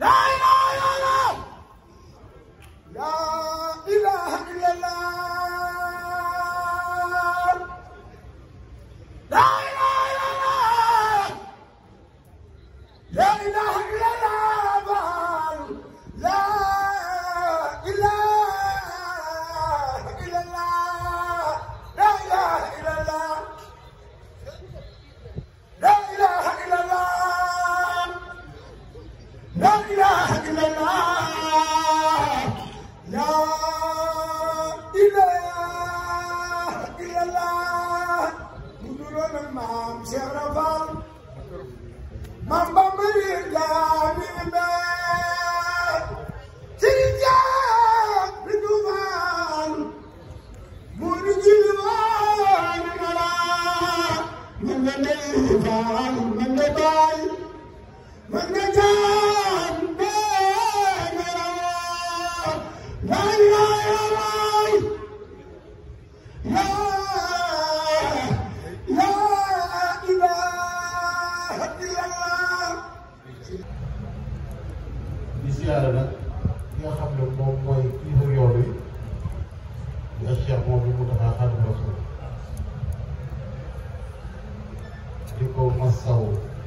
di siyaare nag ki nga xam ne moom mooy kilifa yoon wi di ak Cheikh moom bi mu taxaa Xaadimu Rasuul di ko masaw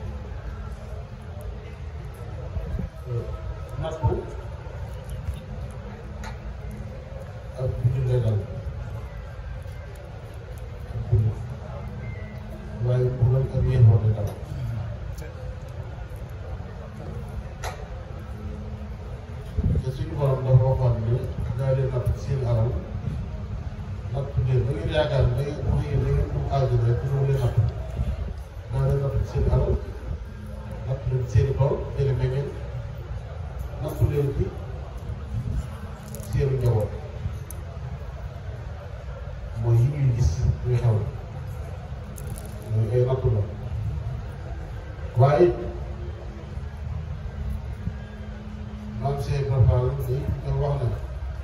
nattu ak bu jullee dal waaye bu doon ak yéen woote dal te suñu borom dafa waxoon ne daa leen natt seen alal natt leen da ngeen yaakaar ne da ngeen wax yéen da ngeen am aajo rek pour mu leen natt daa leen natt seen alal natt leen seen i tool jële meññeen natt leen ci seenu njaboot mooy yi ñuy gis ñuy xew mooy ay nattu la waaye maam Cheikh Ibrahima Fall day dafa wax ne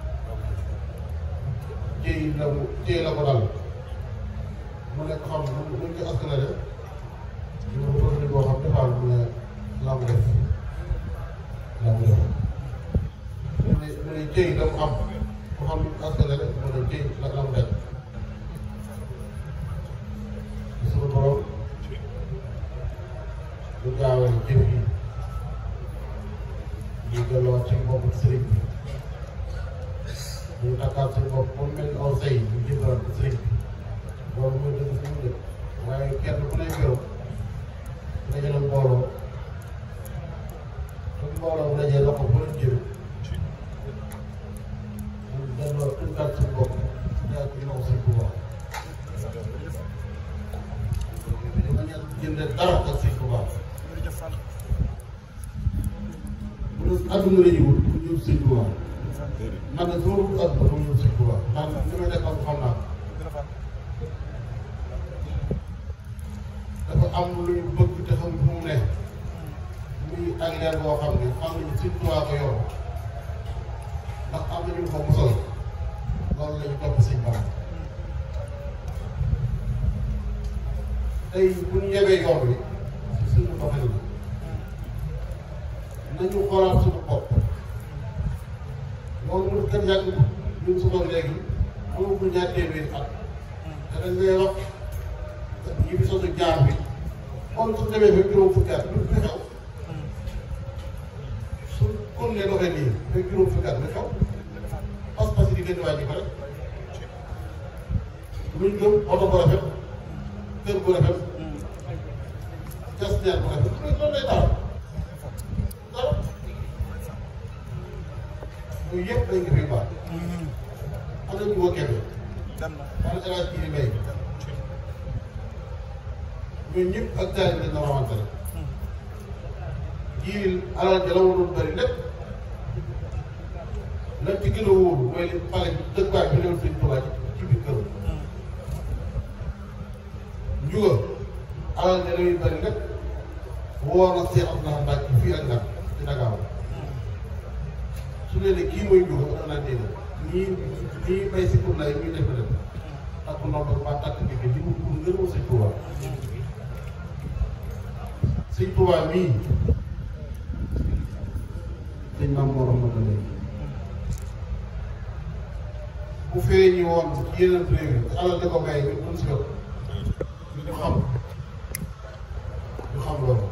jéy la mu jéy la ko dal mu nekk xam ne mu ñu ko askanale ñu ko bëgg boo xam ne Fall mu ne la mu def la mu def mu ne mu ne jéy la mu am ko xam ne askanale mu ne jéy la la mu def suñu borom du gaawal jëf yi ñu delloo ci mbokku sëriñ bi ñu takkaat seen bopp ba mu mel ni aw say ñu jëndal ko sëriñ bi loolu mooy dëgg fi mu dëkk waaye kenn ku nekk yow dajale mbooloo su mbooloo bu dajee loxo ba leen jëm ñu delloo tënkaat seen bopp yaa ci naw seen bu baax ñu bañ a jëndee dara ak seen bu baax bu dee adduna la ñu wut pour ñëw sëñ Tuubaa man de soo wut adduna pour ñëw sëñ Tuubaa ndax li may def am xam naa dafa am lu ñu bëgg te xam fu mu ne muy ak leer boo xam ne xam nañu sëñ Tuubaa ko yor ndax am na ñu ko musal loolu la ñu topp sëñ Bamba tey bu ñu yebee yoon wi si suñu doxalin la nañu xoolaat suñu bopp loolu mu gën yàgg ñun su boog léegi amagul ñaar téeméeri at te dañ lay wax ñi fi sosu jaar bi xool su demee ba juróom fukki at lu fi xew su kon ne doxee nii ba juróom fukki at lu xew pas-pas yi di gën di wàññi ko rek luñ gëm oto bu rafet kër bu rafet gas ñaar bu rafet loolu lay taal dara yooyu yëpp dañ ko fi baax am na ñu woo kenn wala élage kii di mbay ñooñu ñëpp ak taal bi dañ la rawante rek jiil alal ja la waroon bëri lépp lan ci gën a wóoru mooy li pale dëkkuwaay bi ñëw sëñ Tuubaa ci biir këram njuga alal ja la muy bëri lépp woo na Seex Abdou Mbacke fii ak Ndar ci Dakar su leen ne kii mooy njuga dana naan dégg ñii ñii bay si pour lay ñuy def def takk ndomb ba takk bi li mu pour ngërëmu sëñ Tuubaa sëñ Tuubaa mii sëñ maam moo xam na léegi bu feeñi woon ci yeneen réew yi te alal da ko may bi duñ si jot ñu xam ñu xam loolu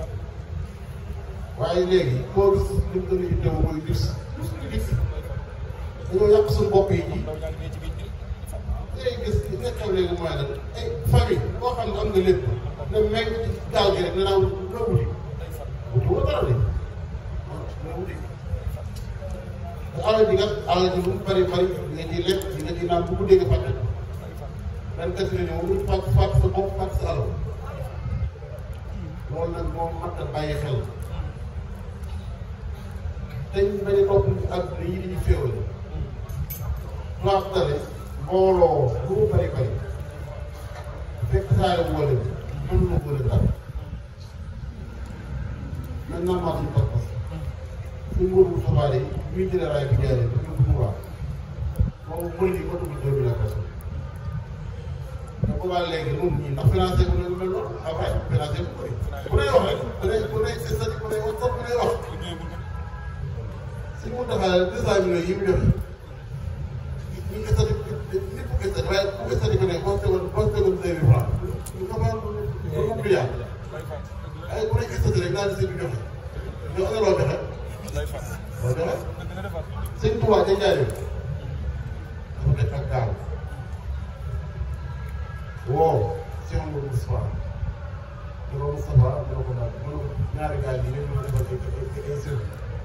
waaye léegi koo gis li mu gën a yittewoo mooy gis gis gis dañoo yàq suñu bopp yi ji ngay gis li nga xew léegi mooy nag ay famille boo xam ne am nga lépp ne meñ ci gaal gi rek ne naa la wuti wuti woo dara de la wuti te alal ji kat alal ji lu mu bari bari di nga ciy lekk di nga ciy naan bu guddee nga fàtte ko benn kese la ñëw lu fàtt fàtt sa bopp fàtt sa alal loolu nag moom mat a bàyyi xel dañ bañ a topp ak yi di ñu féewal tubaab dale mbooloo lu mu bari bari fekk saare bu wala mën na wala dara nañ naan maa suñu pas-pas suñ mboobu xabaar yi ñuy jëlee raay bi jaaree bi ñu ko waa moom mën yi ko dugg deux mille personnes te boobaa léegi moom ñii ndax financé bu ne lu mel noonu après financé bu bëri bu lay wax rek bu lay bu lay c'est ça bu lay wax bu lay wax si mu taxalee deux cent millions yi mu joxe ñu ngi sati nit ku gis waaye ku gis sati ko ne boo tegoon boo tegoon deux mille francs ñu ko mën lu mu milliard waaye bu lay gis sati rek naa di seen joxe ñoo ana loo joxe loo joxe sëñ Tuubaa ca Njaaréem dafa def ak gaal woo Cheikh Amadou Moustapha te loolu Moustapha dina ko daal mën ñaari gaal yi ñoom ñoo defal ay ay sëriñ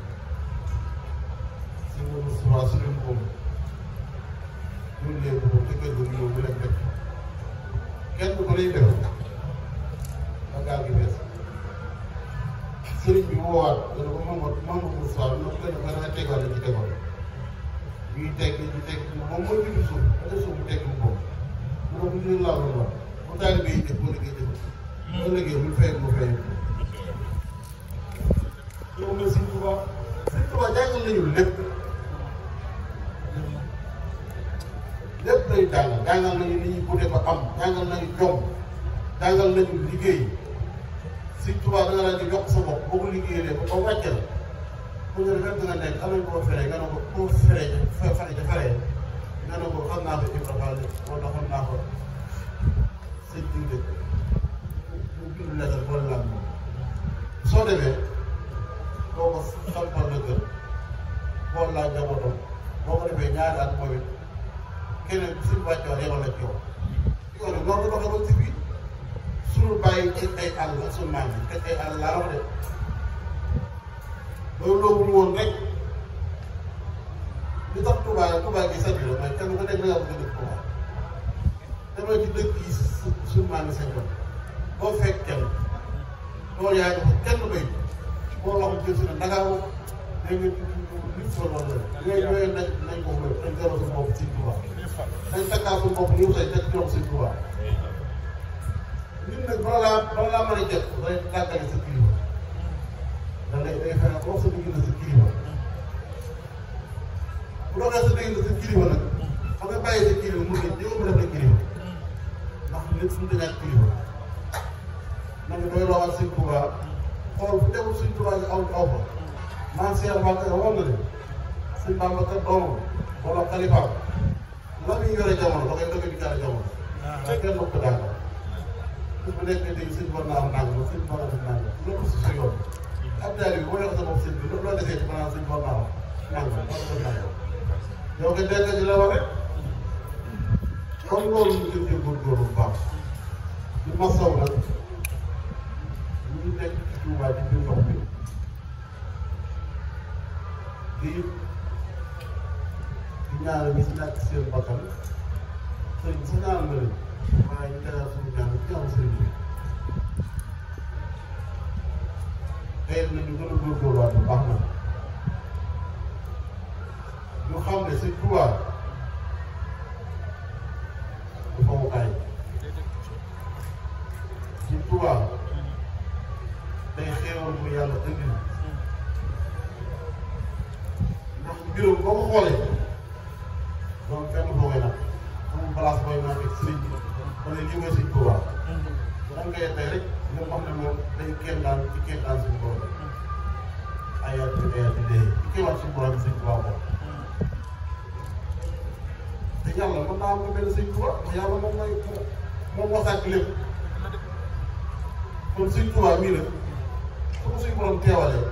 si Amadou Moustapha su leen koom ñun lee ko te kër ga mu ñëw bu leen def kenn ko lay def ba gaal gi bees sëriñ bi woowaat dana ko Mamadou Mamadou Moustapha bi nag kenn ko danga tegal ci tegal ñuy teg ñu teg moom mooy bindu suuf ba def suuf mu teg mu boom mu ne bu ñu laa doon wax bu taal bi def boo liggéey def boo liggéey mu fay mu fay yow nga Sëñ Tuubaa Sëñ Tuubaa jàngal nañu lépp lépp lay jàngal jàngal nañu ni ñuy budde ba am jàngal nañu jom jàngal nañu liggéey Sëñ Tuubaa da nga daan di yokk sa bopp boo ko liggéeyee ba ba wàcce la ku ne fekk nga nekk am nañu ko feree nga ne ko koo feree ja fare ja faree nga ne ko xam naa ko Ibra Fall moo tax xam naa ko sëñ bi de mu bind lettre boole la moom soo demee boo ko sampal la kër boole laa njabootam boo ko defee ñaari at moom it keneen suñu wàccoon yemal la ci yow yow nag noonu la doxee ba ci biir suñu bàyyi teg ay àll ak suñu maam yi teg ay àll laa wax de loolu loolu woon rek li tax Touba Touba gi sañ la mooy kenn ku nekk da ngaa bëgg a dëkk Touba demal ci dëkk yi suñu maam yi sañ ko boo fekk kenn loolu yaa ngi ko kenn bay boo wax jël si ne Ndakaaru dégg nga nit fa loolu la yooyu yooyu nañ nañ ko wër dañ gërëm suñu bopp Sëñ Touba dañ takkaa suñu bopp ñu say teg jox Sëñ Touba nit nag bala laa bala laa mën a jot day tàggale sa kilifa da ngay day fexe ko sa diggante sa kilifa bu doxee sa diggante sa kilifa nag xam nga bàyyi sa kilifa mu ne yow mu def la kilifa ndax nit fu mu dañaat kilifa na nga doy loo ak Sëñ Touba xool fu demul Sëñ Touba nga aw aw fa man Cheikh Mbacke waxoon na ne Sëñ Bamba kat doomam wala xalifaam la muy yore jamono da koy dëgg di jaare jamono te kenn ko daal su bu nekk dégg sëñ war naa am nangam sëñ war naa am nangam loolu si sa yoon ab daal bi boo yokk sa bopp sëñ bi loo desee ci maanaam sëñ war naa am nangam war na ko nangam yow nga dégg ci la wax rek comme loolu ñu gën cee góorgóorlu bu baax di masaw nag ñu ngi nekk ci Touba ci biir ndox bi di di ñaanal ñi si ñàkk seen bakkan sëriñ bi sa ñaanal nga leen waaye ñu tegaat suñu ñaan ci ñaanu sëriñ bi tey nañu gën a góorgóorluwaat bu baax na ñu xam ne sëñ Touba du fawukaay sëñ Touba day xeewal bu yàlla indi ndax mbirum boo ko xoolee donc fenn foo koy nag amul place booy naan ak sëriñ bi wala lii mooy sëñ Touba moom ngay tey rek nga xam ne moom day kenn daan ci kenn daan suñu borom ayaat bi ayaat bi dee liggéeyal suñu borom sëñ Tuubaa ko te yàlla mën naa am nga mel ne sëñ Tuubaa te yàlla moom mooy moom moo sàkk lépp kon sëñ Tuubaa mii nag su ko suñu borom teewalee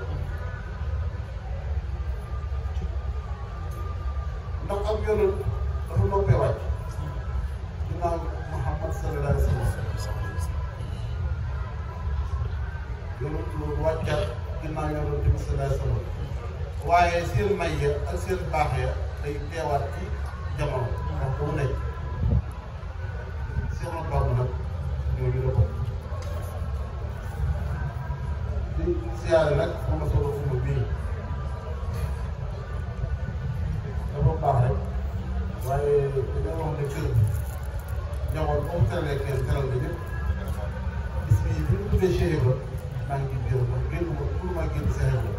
ndax am yoonal dafa noppee wàcc ginnaaw Muhammad sallallahu alayhi wa sallam yoonal loolu wàccat ginnaaw yoonal tamit sallallahu alayhi wa sallam waaye seen may ya ak seen baax ya day teewaat ci jamono ndax bu mu nekk Seex Ahmadu Bamba nag ñooñu la bokk di siyaare nag moom la soog a fuma bii dafa baax rek waaye dañoo wax ne kër njaboot boobu teralee kenn teral nga ñëpp bis bii bi ñu tuddee Cheikh Ibra maa ngi gis gërëm ndax génn ma pour maa génn Cheikh Ibra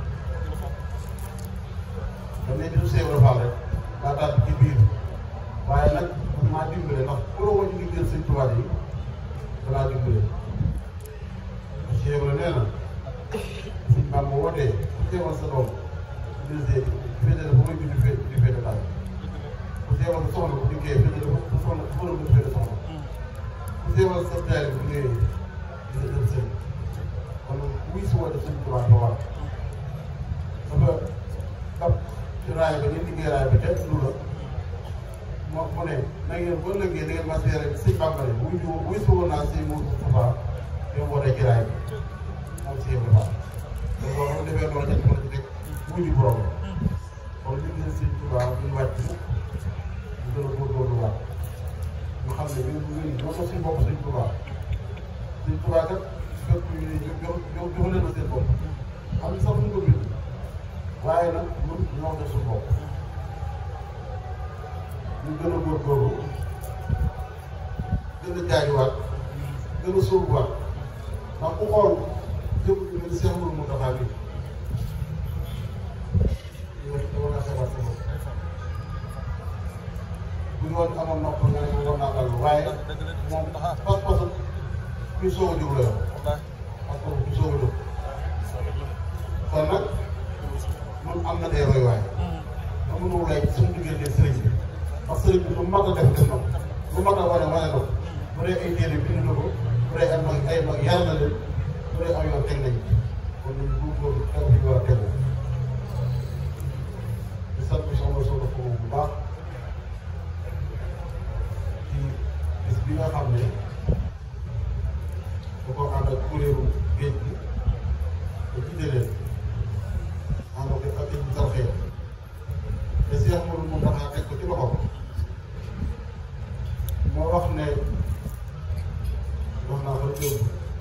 dañ ne bisu Cheikh Ibra Fall rek daa daal ci biir waaye nag maa dimbale ndax ku la wàññi ngi jël sëñ tubaab yi danaa dimbale Cheikh Ibra nee na suñ maam bu wootee ku teewal sa doom ministère bi féetee ba muy bind fee di féete daal ku teewal sa soxna bu dikkee féetee ba ku soxna ku mën a féete soxna ku teewal sa jaay bu ñëwee di sa dem sëñ kon wuy si woote suñ tubaab ba war dafa dab ci raay ba ngeen liggéey raay ba ca lu la moo mu ne na ngeen boo lëggee da ngeen ma seere sëñ Bamba ne wuy si wuy si woon naa sëñ Moustapha yow wootee ci raay bi moom si yëpp baax te boo xam defee loolu ñett mën a ci teg wuñu borom kon li ngeen sëñ Tuubaa ñu wàcc ñu gën a góorgóorlu waat ñu xam ne ñun ñun ñoo ko suñ bopp sëñ Tuubaa sëñ Tuubaa kat fekk ñu ne jox jox jox leen seen bopp xam nga sax ñu ko bind waaye nag ñun ñoo def suñu bopp ñu gën a góorgóorlu gën a jaajuwaat gën a sóobuwaat ndax ku xool jëm bi mel ni Cheikh Mourou Moustapha bi yow dama nga xebaat sa bopp bu ñu woon amoon nopp nga ne war naa dal waaye moom pas-pasu kuy soog a jóg la yor pas-pasu kuy soog a jóg kon nag ñun am na des royuwaay amuñu lay suñu diggante sëriñ bi parce que sëriñ bi lu mat a def def na ko lu mat a wane wane na ko bu dee ay téere bind na ko bu dee ay mag ay mag yar na leen bu dee am yoon teg nañ kon ñun góorgóorlu tegu fi ñu war a tegu di sant soxna Soxna Fo bu baax ci bis bi nga xam ne da ko ànd ak kuréelu géej gi te jiite leen ànd ak ak ñu tarxee te Cheikh Mourou moom dafa teg ko ci loxoom moo wax ne wax naa ko démb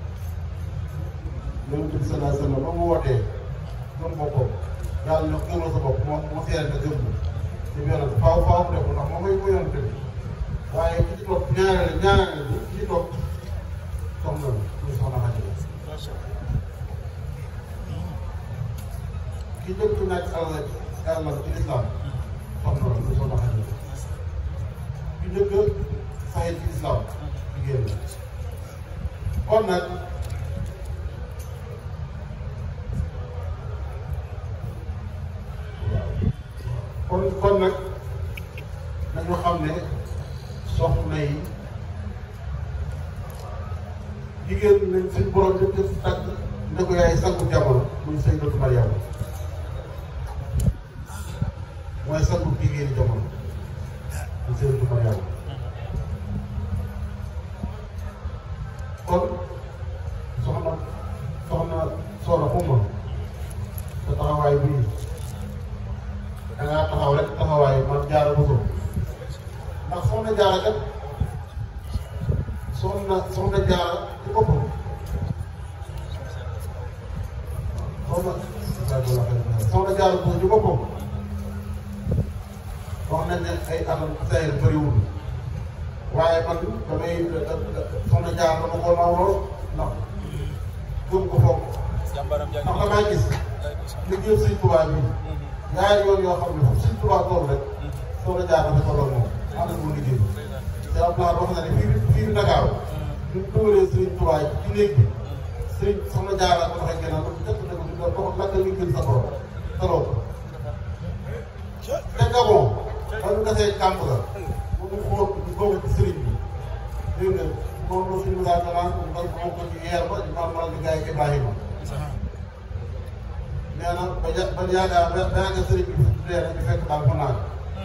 yonent bi sallallahu alayhi wa sallam ba mu wootee gëm boppam yàlla ñu gëmal sa bopp moom moo seere na gëm ci yonent faaw faaw mu def ndax moom mooy ko yonent bi waaye ki ci topp ñaareel ñaareel bi ki ci topp soxna la muy soxna Xadi ki njëkk nekk àll àll ci lislaam soxna la muy soxna Xadi ki njëkk saxee ci lislaam jigéen la kon nag kon kon nag nañu xam ne soxna yi jigéen nañ suñ borom def def tàgg ne ko yaay sangu jamono muy Sayyidatu Mariama mooy sangu jigéeni jamono muy Sayyidatu Mariama kon soxna soxna soxna xuma sa taxawaay bii da ngaa taxaw rek taxawaay man jaara bëgg ndax soxna jaara kat soxna soxna jaara ci boppam soxna soxna jaara bëgg ci boppam wax nañ ne ay atam sayr bëriwul waaye man damay soxna jaar dama ko naw lool ndax gëm ko foog ndax damaa gis liggéey Sëñ Tuubaa bi ñaari yoon yoo xam ne fu Sëñ Tuubaa tool rek soxna jaar dafa tolloon moom ànd ak moom liggéey te am naa wax na ne fii fii Ndakaaru ñu dugalee Sëñ Tuubaa ci néeg bi sëñ soxna jaar ko tax a gënal jëkk na ko di ko lakk li gën sa borom taloo ko gasee kàmb la bu mu xóot ñu bokk ci sëriñ bi dégg nga moom la suñu mosaan danaan moom moom ko ci yeer ba di normal di gaay Ibrahima nee na ba ja ba yaakaar ba yaakaar sëriñ bi dee na ñu fekk daal fa naan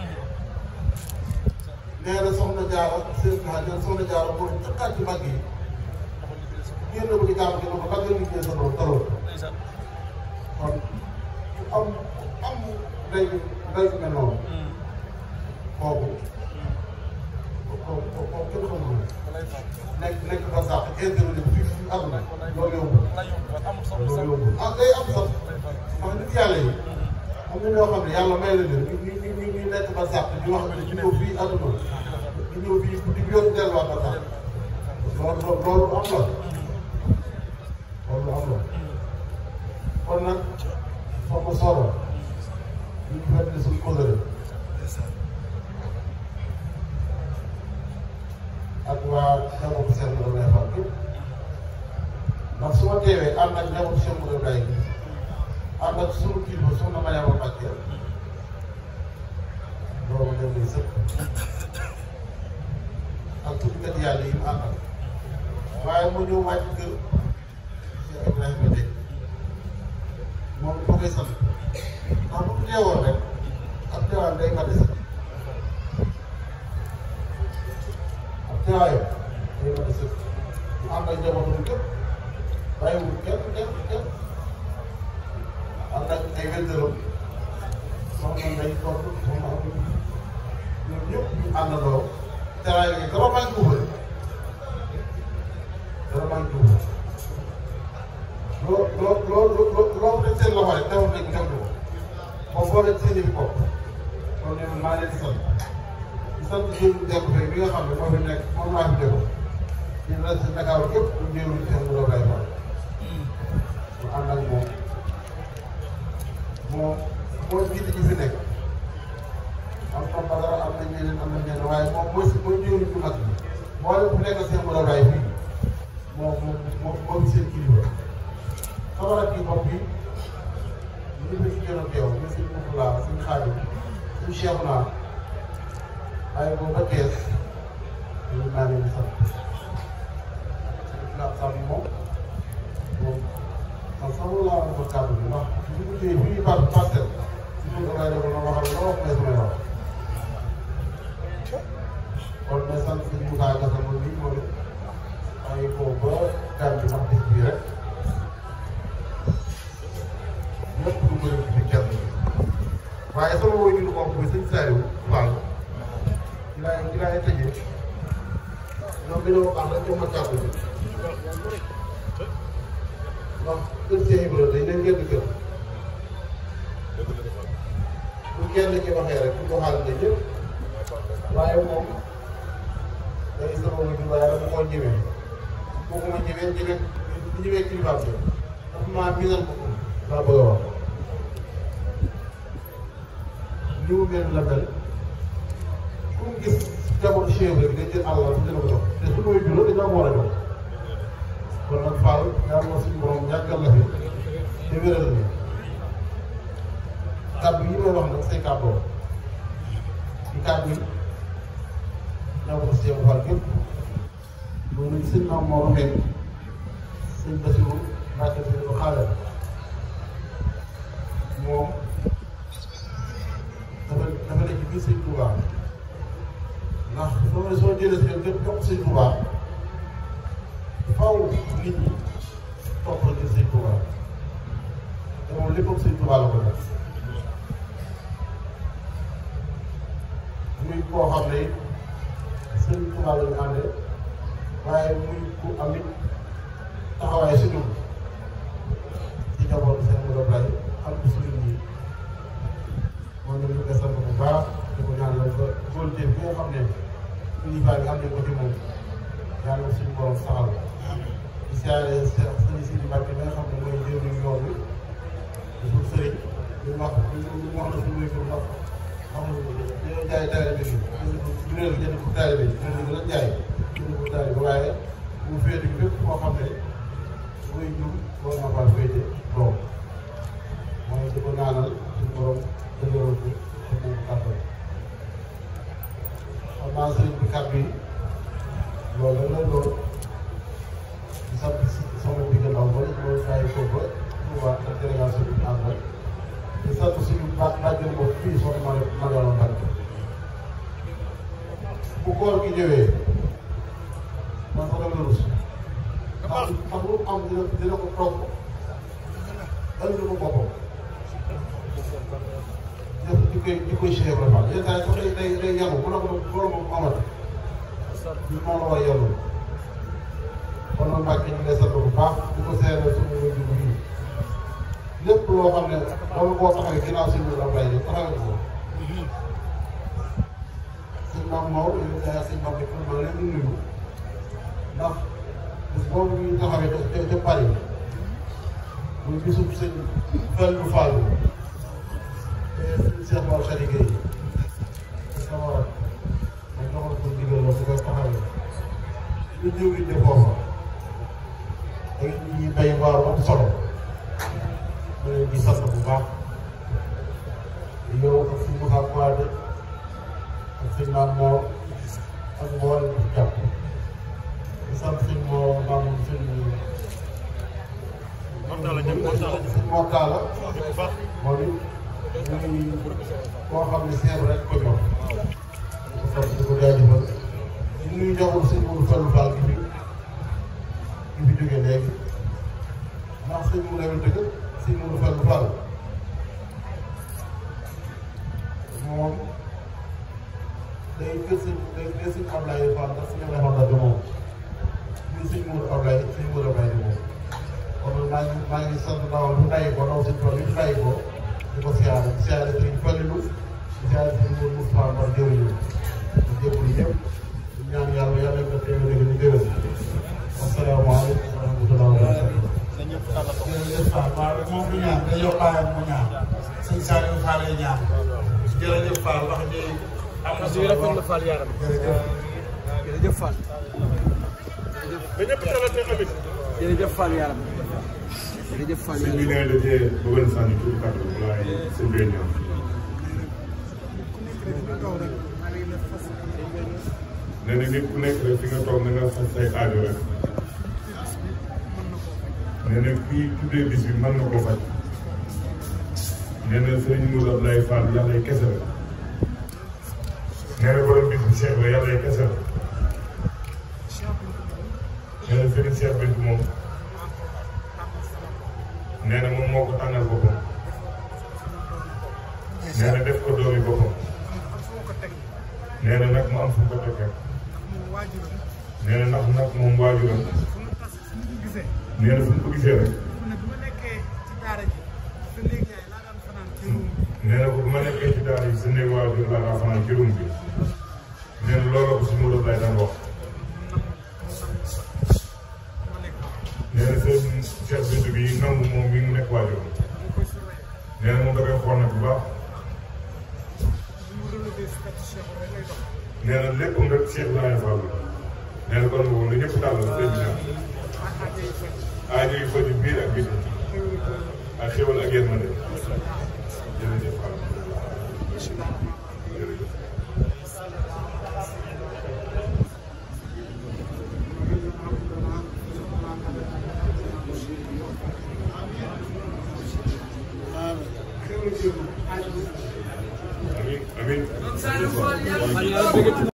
nee na soxna jaara sëriñ bi nee na soxna jaara moom jëkkaat ci mag yi génn ko ci gàmm gi ne ko lan nga liggéey sa doom taloo kon am am day day mel noonu kooku kooku kooku kenn xamul nekk nekk ba sax intervenir fii fii àdduna loolu yombul loolu yombul ah day am sax ndax nit yàlla yi am na ñoo xam ne yàlla may na leen ñu ñu ñu ñu nekk ba sax di wax ne ñu ñëw fii àdduna ñu ñëw fii guddi bi yoon delluwaat ba sax loolu loolu am la loolu am la kon nag foog nga sooro ñu ngi fekk suñu kóllëre ak waa njabootu seen mën a may fàq yëpp ndax su ma teewee ànd ak njabootu seen mën a may gi ànd ak sunu kilifa soxna Mariama Mbacke loolu dem lay sëkk ak tuddkat yàlla yi mu àndal waaye mu ñëw wàcc kër Cheikh Ibrahima Dey moom ko koy sant ndax bu teewoon rek ak teewaan day mate sax ak teewaayam day mate sax mu ànd ak njabootam képp bàyyiwul kenn kenn kenn ànd ak ay wéntaram soxna Ndeye Codé soxna Abdou ñoom ñëpp ñu àndandoo teewaay gi dara manqué wu bëri dara manqué wu loo loo loo loo loo teg seen loxo rek teewul nañ ko def ko ba boole seen i bopp kon ñoom maa leen di sant di sant Diop Diop Faye bi nga xam ne moo fi nekk moom laa fi déglu di la si Dakar yëpp ñu jéem a seen loolu lay faral mu ànd ak moom moo moo jiite ñi fi nekk am na Badara am na ñeneen am na ñeneen waaye moom mooy si mooy jiw ñu mag bi boole bu nekk seen loolu lay fii moo moo moo moo seen kilifa. sama rakk yi bopp yi ñu ngi fi gën a teew ñu si dugg laa suñu xaadim suñu cheikh naa waaye boobu ba kees ñu naa leen di sant ndax sax moom moom man sax laa war a ko kàddu bi ndax su ñu téye fii par parcelle si ñu damay def ma waxal loo wax may samay wax kon may sant suñu Moussa Gassama nii moom it waaye boobu ba gàmm bi ndax bis bii rek lépp lu bëri ci kenn waaye sama woy ñu ko mooy sëñ Saliou Fall ci laay ci laay tëjee ñoom dañoo wax rek jox ma kàddu bi ndax kër Cheikh Ibrahima dañ leen génn kër bu kenn ki waxee rek bu ko xaaral dañ ñëpp waaye moom day sama woy ñu waaye dama koo ñëwee kooku ma ñëwee ñëwee ñëwee kilifaam bi dafa maa miinal ko laa bëgg a wax li mu mel la mel ku mu gis jamono chèvre bi day jël àll dina ko jox te su may juróom dañoo war a jox kon nag Fall ñaan ma suñu borom yàggal la fi te wéral ni kàddu yi may wax nag say kàddoo ci kàddu yi ñoo ko si Cheikh Fall gépp loolu sëñ maam moo waxee sëñ Bassirou Mbacke si ko xaaral moom dafa dafa nekk biir sëñ Touba ndax soo ne soo jëlee seen lépp jox sëñ Touba faw nit ñi topp la ngir sëñ Touba te moom léppam sëñ Touba la ko def muy koo xam ne sëñ Touba la ñu àndee waaye muy ku am it taxawaay si ñun ci njabootu seen mën a bay am ci suñu ñi moom ñu ngi koy sant bu baax di ko ñaanal ba góorgóorlu bi nga xam ne kilifa bi am nañ ko ci moom yàlla suñu borom saxal di siyaare sëriñ Sidi Mbacke bi nga xam ne mooy njëriñu yoon bi di suñu sëriñ di wax di wax na suñu wéy ndax xam nga dañoo jaay taalibe bi ñu réer jënd ko taalibe bi ñu gën a jaay jënd ko taalibe waaye bu féete fépp koo xam ne muy jur war naa faa féete doom mooy di ko ñaanal suñu borom dëgëral ko te moom kàttan naa sëriñ bi kàddu yi loolu rek lay doon di sant si sama digg ndaw ba loolu bàyyi ko ba Touba ak délégation bi ànd rek di sant suñu baax bàjjen bopp fii soxna ma Mariama Mbacke bu koor gi ñëwee man sax dama rus ndax ndax lu am dina dina ko toog ëllëg ko boppam def di koy di koy Cheikh Ibrahima yenn saa yi sax day day day yàggu bu la ko loolu moom amati ñu moom la war a yàggu kon nag Mbacke ñu ngi lay sant bu baax di ko seeral suñu wéju bu bii lépp loo xam ne loolu boo taxawee ginnaaw si ñu am lay def taxawee ko sëñ Maam Maodo yow yaa sëñ Maam Bekk ma leen di nuyu ndax bis boobu ñu taxawee ca ca Paris muy bisub sëñ Fallou Fall te sëñ Cheikh Mor Khady Gueye sama war ma joxoon ko ndigal la su koy taxawee ñu ñëw ñu de foofa ak ñi bay waar am solo ma leen di sant bu baax yow ak suñu Moussa Kouade ak sëñ Maam Mor ak mboolem di jàpp di sant sëñ Mor Maam sëñ sëñ Mor Talla moom it muy koo xam ne seer rek ko ñor di ko sant di ko jaajëfal di nuyu njaboot sëñ Modou Fallou Fall gi fi gi fi jógee léegi ndax sëñ Modou Lamine dëgg sëñ Modou Fallou Fall moom day kër sëñ day kër sëñ Ablaye Fall ndax suñu defoon na de moom ñun sëñ Modou Ablaye sëñ Modou Ablaye de moom kon maa ngi maa ngi sant dawal bu bàyyi ko daw sëñ Fall bi bàyyi ko di ko siyaare di siyaare sëñ Fallilu di siyaare sëñ Modou Moustapha Mbar jëwriñu di jégalu ñëpp di ñaan yàlla yàlla nga teew dégg ñu déwén asalaamaaleykum wa rahmatulah wa barakatuh jërëjëf Fall waaw moom du ñaan dañoo bàyyi mu ñaan sëñ Saliou Fall lay ñaan jërëjëf Fall wax ji am na solo rafet na Fall yaram jërëjëf jërëjëf Fall jërëjëf Fall yaram jërëjëf Fall sëñ bi nee na dafee bëggoon sànni tuuti kàddu waaye sëñ bi ñëw. nee na nit ku nekk rek fi nga toog na nga faj say aajo rek. nee na kii tuddee bis bi mën na koo faj. nee na sëriñ Moussa Abdoulaye Fall yàlla ay kese la. nee na borom bis bi Cheikh la yàlla ay kese la. nee na sëriñ Cheikh Bintu moom. nee na moom moo ko tànnal boppam. nee na def ko doomi boppam. nee na nag mu am fu mu ko teg rek. nee na ndax nag moom waajuram. nee na fu mu ko gisee rek. nee na ko bu ma nekkee ci daara yi sa néeg waajur laa daa fanaan ci rum bi. nee na looloo ko si Modou Abdoulaye daan wax. nee na seen Cheikh Bintou bi nangu moom mi ngi nekk waajuram. nee na moom da koy xool nag bu baax. nee na lépp nga Cheikh Ibrahima Fall nee na kon boobu lu ñëpp daal la sëñ bi ñaan aajo yu faju biir ak biti ak xéwal ak yërmande jërëjëf Fall jërëjëf amiin amiin